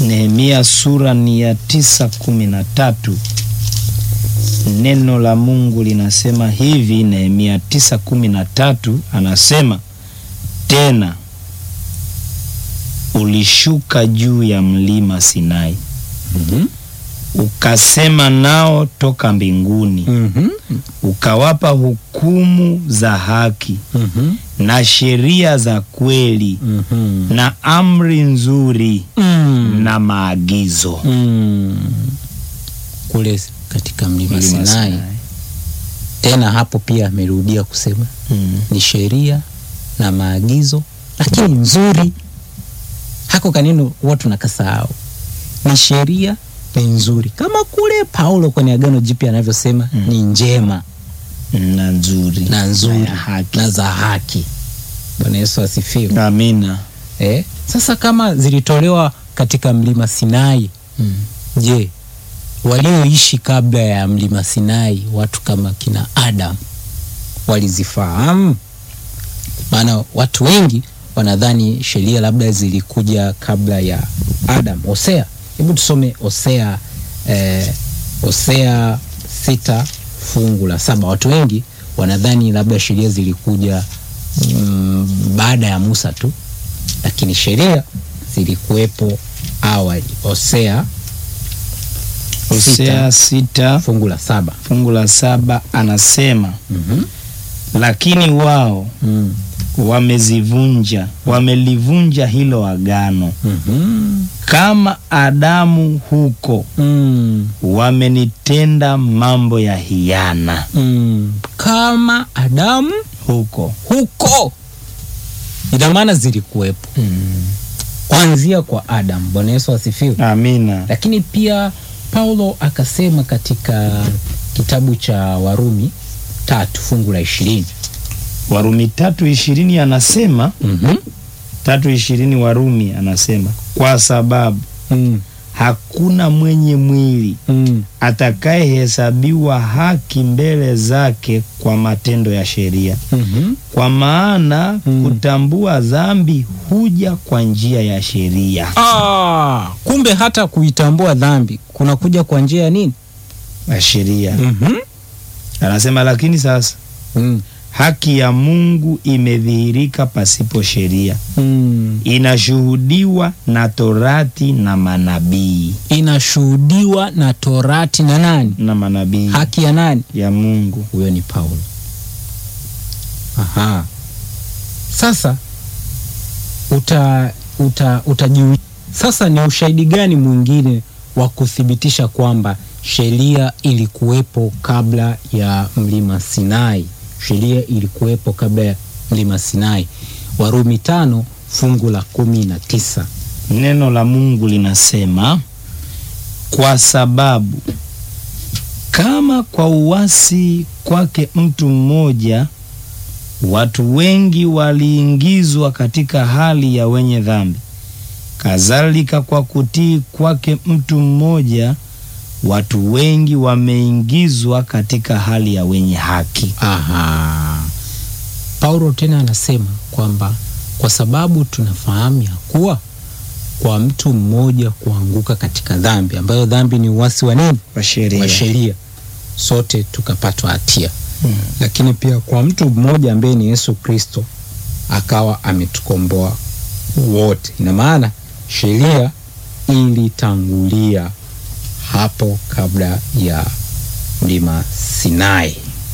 Nehemia sura ni ya tisa kumi na tatu. Neno la Mungu linasema hivi, Nehemia tisa kumi na tatu anasema tena, ulishuka juu ya mlima Sinai Mhm. ukasema nao toka mbinguni, Mhm. ukawapa hukumu za haki Mhm. na sheria za kweli Mhm. na amri nzuri Mm. na maagizo. Mm. kule katika mlima Mlima Sinai. Tena hapo pia amerudia kusema Mm. ni sheria na maagizo, lakini nzuri. Hako kaneno watu nakasahau, ni sheria ni nzuri, kama kule Paulo kwenye Agano Jipya anavyosema Mm. ni njema na nzuri na nzuri na ya haki. na za haki. Bwana Yesu asifiwe. Amina. Eh, sasa kama zilitolewa katika mlima Sinai, Mm. je, walioishi kabla ya mlima Sinai, watu kama kina Adam walizifahamu? Maana watu wengi wanadhani sheria labda zilikuja kabla ya Adam. Hosea, hebu tusome Hosea eh, Hosea sita fungu la saba. Watu wengi wanadhani labda sheria zilikuja mm, baada ya Musa tu, lakini sheria zilikuwepo awali. Hosea Hosea sita fungu la saba. fungu la saba anasema Mhm. lakini wao Mm. wamezivunja, wamelivunja hilo agano, Mhm. kama Adamu huko Mm. wamenitenda mambo ya hiana Mm. Kama Adamu huko. huko, ina maana zilikuwepo kuanzia kwa Adamu. Bwana Yesu asifiwe. Amina. Lakini pia Paulo akasema katika kitabu cha Warumi tatu fungu la ishirini Warumi tatu ishirini anasema mm tatu ishirini Warumi anasema kwa sababu mm. hakuna mwenye mwili mm. atakayehesabiwa haki mbele zake kwa matendo ya sheria, mm kwa maana Mm. kutambua dhambi huja kwa njia ya sheria. Ah, kumbe hata kuitambua dhambi kunakuja kwa njia ya nini? Ya sheria mm anasema, lakini sasa mm. haki ya Mungu imedhihirika pasipo sheria, mm. inashuhudiwa na Torati na manabii inashuhudiwa na Torati na nani? na manabii Haki ya nani? ya Mungu. Huyo ni Paulo. Aha. Sasa uta uta utajiu sasa, ni ushahidi gani mwingine wa kuthibitisha kwamba sheria ilikuwepo kabla ya mlima Sinai? Sheria ilikuwepo kabla ya mlima Sinai. Warumi tano fungu la kumi na tisa. Neno la Mungu linasema kwa sababu kama kwa uasi kwake mtu mmoja watu wengi waliingizwa katika hali ya wenye dhambi, kadhalika kwa kutii kwake mtu mmoja watu wengi wameingizwa katika hali ya wenye haki. Aha. Paulo tena anasema kwamba kwa sababu tunafahamu ya kuwa kwa mtu mmoja kuanguka katika dhambi ambayo dhambi ni uasi wa nini? Wa sheria. Wa sheria, sote tukapatwa hatia. Mm. Lakini pia kwa mtu mmoja ambaye ni Yesu Kristo akawa ametukomboa wote. Ina maana sheria ilitangulia hapo kabla ya mlima Sinai.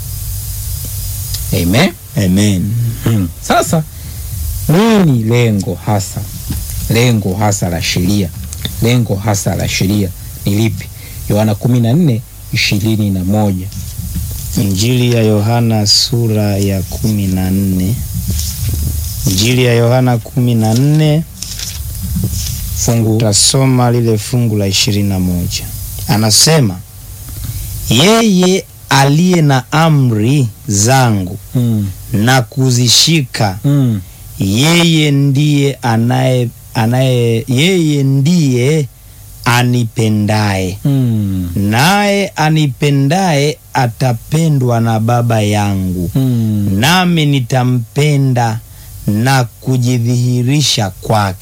Amen. Amen. Hmm. Sasa nini lengo hasa, lengo hasa la sheria? Lengo hasa la sheria ni lipi? Yohana kumi na nne ishirini na moja. Injili ya Yohana sura ya kumi na nne. Injili ya Yohana kumi na nne fungu tasoma lile fungu la ishirini na moja. Anasema yeye aliye na amri zangu hmm. na kuzishika, Hmm. yeye ndiye anaye anaye yeye ndiye anipendaye, Hmm. naye anipendaye atapendwa na Baba yangu, Hmm. nami nitampenda na kujidhihirisha kwake.